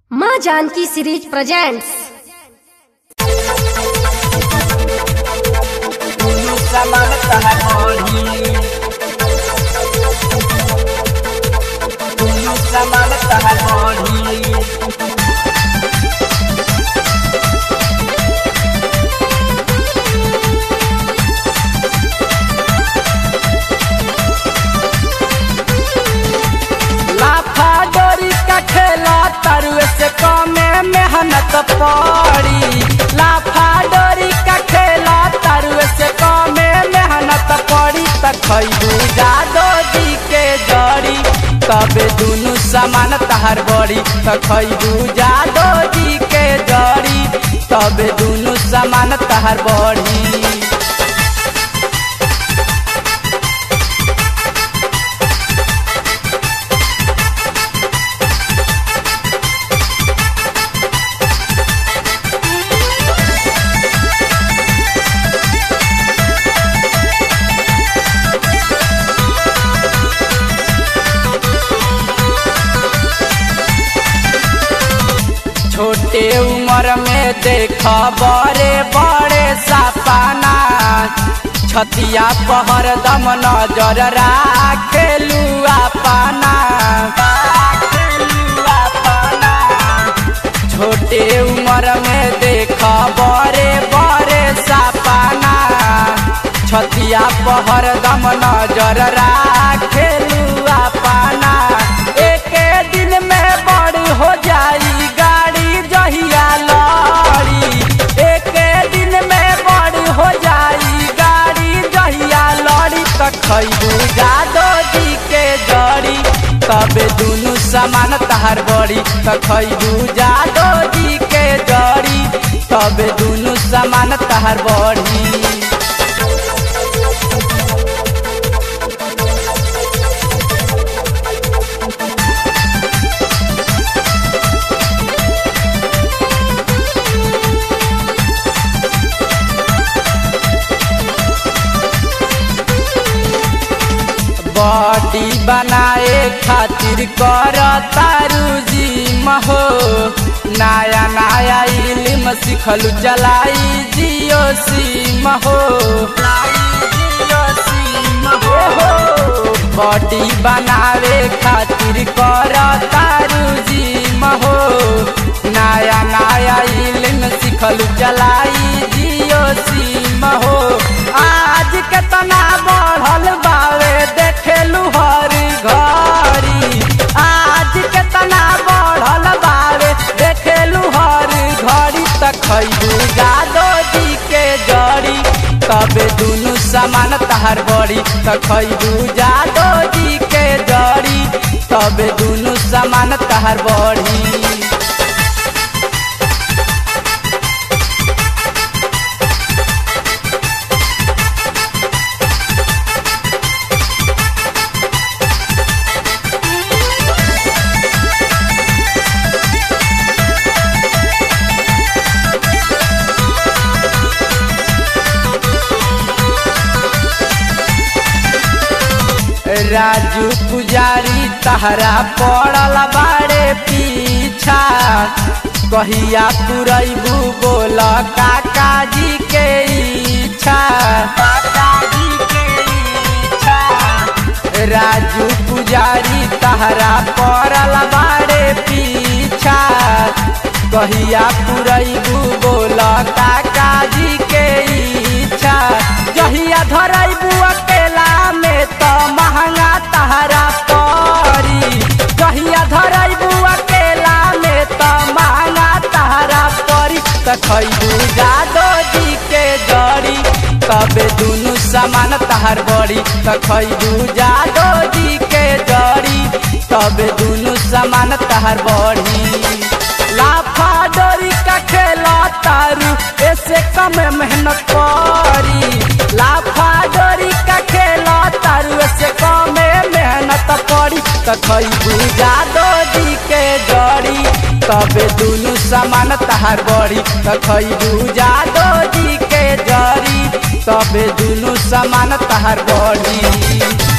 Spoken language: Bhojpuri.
माँ जानकी सीरीज प्रेजेंट्स दुनु समान तहर मोही दुनु समान तहर मोही लाफा डोरी का खेला तरुए से कमे मेहनत पड़ी लाफा डोरी का खेला तरुए से कमे मेहनत पड़ी त खैबू जादो जी के जड़ी तबे दुनु समान तहार बड़ी त खैबू जादो जी के जड़ी तबे दुनु समान तहार बड़ी छोटे उम्र में देख बड़े बड़े सपना छतिया पहर दम नजर राखेलू अपना छोटे उम्र में देख बड़े बड़े सपना छतिया पहर दम नजर राखेलू अपना एक दिन में बड़ी हो जाई गाड़ी जहिया लड़ी एक दिन में बड़ी हो जाई गाड़ी जहिया लड़ी त खैबू जादो जी के जड़ी तबे दुनु समान तहार बड़ी त खैबू जादो जी के जड़ी तबे दुनु समान तहार बड़ी बॉडी बनाए खातिर कर तारू जिम हो नया नया इल्म सिखलू चलाई जियो सिम हो बॉडी बनावे खातिर कर तारू जिम हो नया नया इल्म सिखलू चलाई जियो सिम हो आज केतना बढ़ल बावे देखेलू हर घरी आज केतना बढ़ल बावे देखेलू हर घड़ी त खैबू जादो जी के जड़ी तबे दुनु समान तहार बड़ी त खैबू जादो जी के जड़ी तबे दुनु समान तहार बड़ी राजू पुजारी तहरा पड़ल बाड़े पीछा कहिया पुरैबू बोल काका जी के इच्छा राजू पुजारी तहरा पड़ल बाड़े पीछा कहिया पुरैबू बोल काका जी के इच्छा जहिया धरैबू अकेला में त महंगा तहरा परी जहिया धरैबू अकेला में त महंगा तहरा परी त खैबू जादो जी के जड़ी तबे दुनु समान तहार बड़ी त खैबू जादो जी के जड़ी तबे दुनु समान तहार बड़ी लाफा डोरी का खेला तारू ऐसे कम मेहनत करी लाफा डोरी का खेला तारू ऐसे कम मेहनत पड़ी त खैबू जादो जी के जड़ी तबे दुनु समान तहार बड़ी त खैबू जादो जी के जड़ी तबे दुनु समान तहार बड़ी